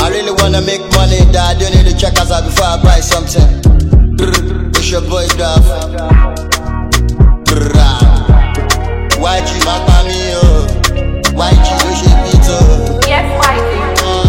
I really wanna make money, dad. You need to check us out before I buy something. Brr, It's your boy Duff. Why you my me, oh? Why you do she beat, oh? Yes, wifey.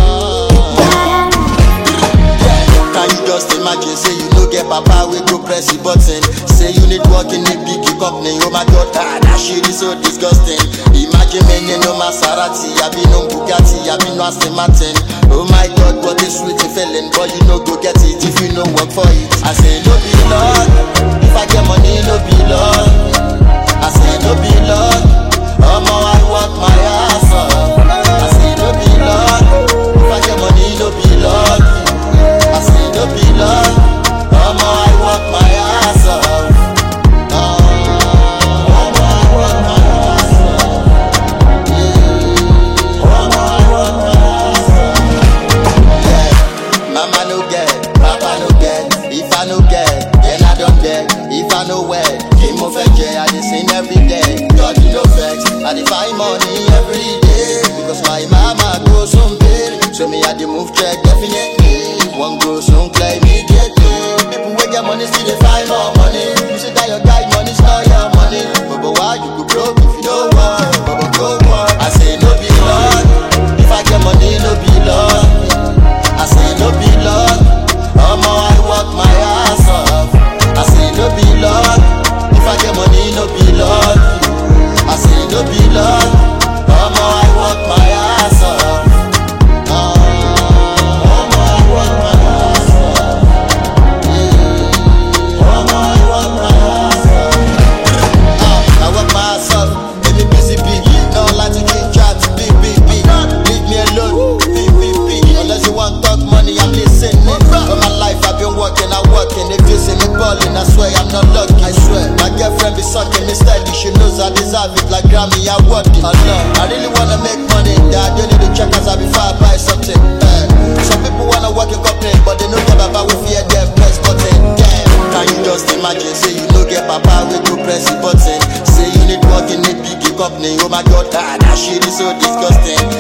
Can you just imagine, say you no get papa, we go press the button. Say you need work in a big company, oh my god, ah, that shit is so disgusting. Imagine me, you know Maserati, I be no Bugatti, I be no Aston Martin. Oh my god, what a sweet feeling, but you no go get it if you no work for it. I say no be luck, if I get money, no be luck. I say no be luck, omo I work my ass off. I say no be luck, if I get money, no be luck. I say no be luck, omo I work my ass off. Ah, omo I work my ass off. Yeah, omo I work my ass off. Yeah, mama no get, papa no get. If I no get, then I don't get. If I no wear, keep mo fẹ́ jẹ, I dey sing every day. God you no vex, I dey find money every day. Because my mama go soon pay, so me I dey move check definitely. One go soon clear immediately. People wey get money still dey find more money. You say that your guy money not your money, but but why you go broke if you don't work? But but go work. I say no be luck, if I get money no be luck. I say no be luck, omo I work my ass off. I say no be luck, if I get money no be luck. I say no be luck, omo I work my ass off. Ah, omo I work my ass off. Yeah, omo I work my ass off. Ah, I work my ass off, make me busy big. No like to keep chat, big big big. Leave me alone, big big big. Unless you want talk money, I'm listening. For my life, I've been working, I'm working. If you see me balling, I swear I'm not lucky. I swear, my girlfriend be sucking me steady. She knows I deserve it like Grammy, I worth it. Allah, I really wanna make money. Dad, you need to check us out before I buy something. Eh. Some people wanna work in company, but they know get papa we fear them press button. Damn, can you just imagine? Say you no get papa we go press the button. Say you need work in a big company. Oh my god, ah, that shit is so disgusting.